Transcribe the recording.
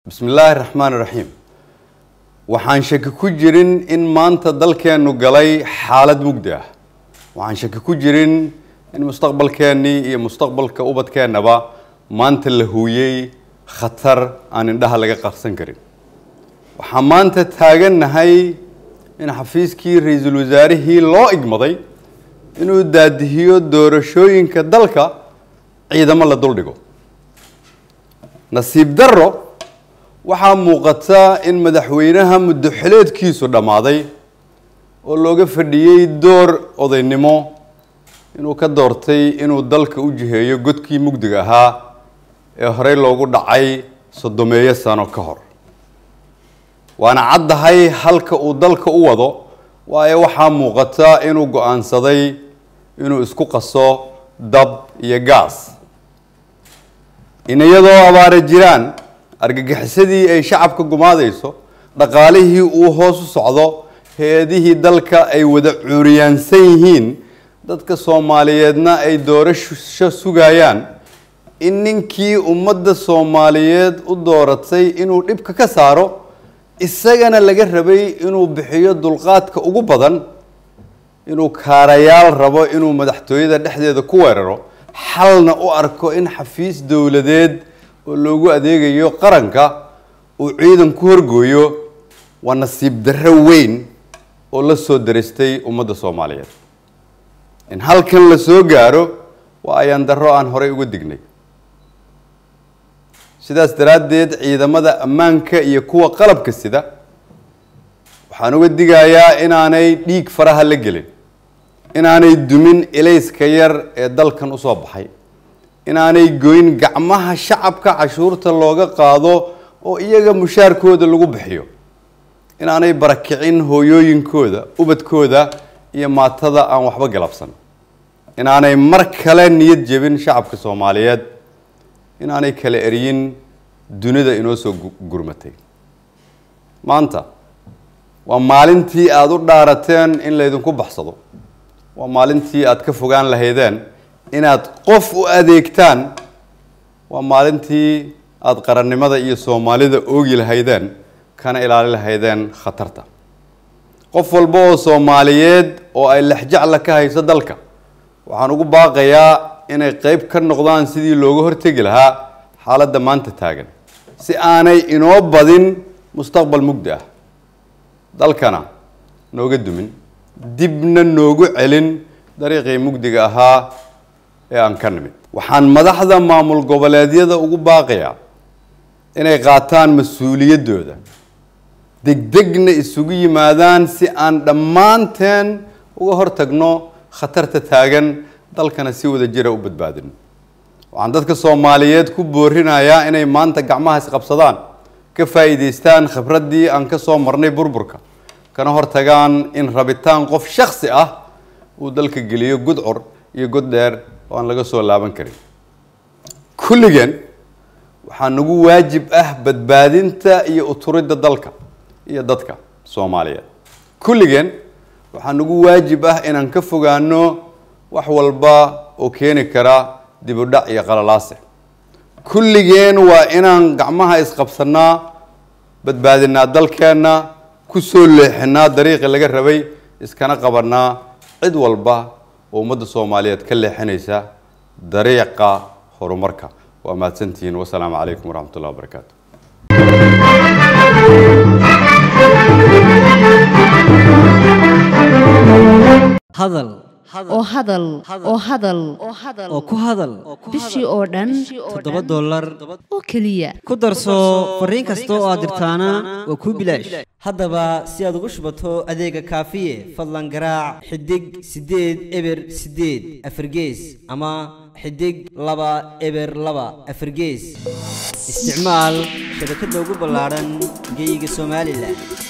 bismi illaahi raxmaan iraxiim waxaan shaki ku jirin in maanta dalkeennu galay xaalad mugdi ah waxaan shaki ku jirin in mustaqbalkeennii iyo mustaqbalka ubadkeennaba maanta la huuyey khatar aan indhaha laga qarsan karin waxaan maanta taagannahay in xafiiskii ra-iisul wasaarihii loo igmaday inuu daadihiyo doorashooyinka dalka ciidamo la duldhigo nasiib darro waxaa muuqata in madaxweynaha muddo xileedkiisu dhammaaday oo looga fadhiyey door odaynimo inuu ka doortay inuu dalka u jiheeyo godkii mugdiga ahaa ee horey loogu dhacay soddomeeyo sano ka hor waana caddahay halka uu dalka u wado waayo waxaa muuqata inuu go-aansaday inuu isku qaso dab iyo gaas in iyadoo abaara jiraan argagixisadii ay shacabka gumaadayso dhaqaalihii uu hoos u socdo hay-adihii dalka ay wada cuuriyaansan yihiin dadka soomaaliyeedna ay doorasho sugayaan in ninkii ummadda soomaaliyeed u dooratay inuu dhibka ka saaro isagana laga rabay inuu bixiyo dulqaadka ugu badan inuu kaarayaal rabo inuu madaxtooyada dhexdeeda ku weeraro xalna u arko in xafiis dowladeed oo loogu adeegayo qaranka uu ciidan ku horgooyo waa nasiib darro weyn oo la soo daristay ummadda soomaaliyeed in halkan la soo gaaro waa ayaan darro aan horey uga dignay sidaas daraaddeed ciidamada ammaanka iyo kuwa qalabka sida waxaan uga digayaa inaanay dhiig faraha la gelin inaanay dumin ilayska yar ee dalkan usoo baxay inaanay goyn gacmaha shacabka cashuurta looga qaado oo iyaga mushaarkooda lagu bixiyo inaanay barakicin hooyooyinkooda ubadkooda iyo maatada aan waxba galabsan inaanay mar kale niyad jebin shacabka soomaaliyeed inaanay kala eryin dunida inoo soo gurmatay maanta waa maalintii aada u dhaarateen in laydinku baxsado waa maalintii aada ka fogaan lahaydeen inaad qof u adeegtaan waa maalintii aada qarannimada iyo soomaalida oogi lahaydeen kana ilaali lahaydeen khatarta qof walba oo soomaaliyeed oo ay lexjacla ka hayso dalka waxaan ugu baaqayaa inay qeyb ka noqdaan sidii looga hortegi lahaa xaaladda maanta taagan si aanay inoo badin mustaqbal mugdi ah dalkana nooga dumin dibna noogu celin dariiqii mugdiga ahaa ee aan ka nimid waxaan madaxda maamul goboleedyada ugu baaqayaa inay qaataan mas-uuliyaddooda degdegna isugu yimaadaan si aan dhammaanteen uga hortagno khatarta taagan dalkana si wada jira u badbaadino waxaan dadka soomaaliyeed ku boorinayaa inay maanta gacmaha isqabsadaan ka faa'iidaystaan khibraddii aan ka soo marnay burburka kana hortagaan in rabitaan qof shaksi ah uu dalka geliyo gudcur iyo god dheer oo aan laga soo laaban karin kulligeen waxaa nagu waajib ah badbaadinta iyo uturidda dalka iyo dadka soomaaliyeed kulligeen waxaa nagu waajib ah inaan ka fogaano wax walba oo keeni kara dib u dhac iyo qalalaase kulligeen waa inaan gacmaha isqabsanaa badbaadinaa dalkeenna ku soo leexinaa dariiqii laga rabay iskana qabanaa cid walba oo ummadda soomaaliyeed ka leexinaysa dariiqa horumarka waa mahadsantihiin wasalaamu calaykum waraxmat ullahi wabarakaatu hadal oo hadal oo hadal oo ku hadal bishii oo dhan toddoba dollar oo keliya ku darso fariin kasta oo aad dirtaana waa kuu bilaash haddaba si aad ugu shubato adeega kaafiye fadlan garaac xidig siddeed eber siddeed afargees ama xidig laba eber laba afargees isticmaal shabakadda ugu ballaadhan geyga somalilan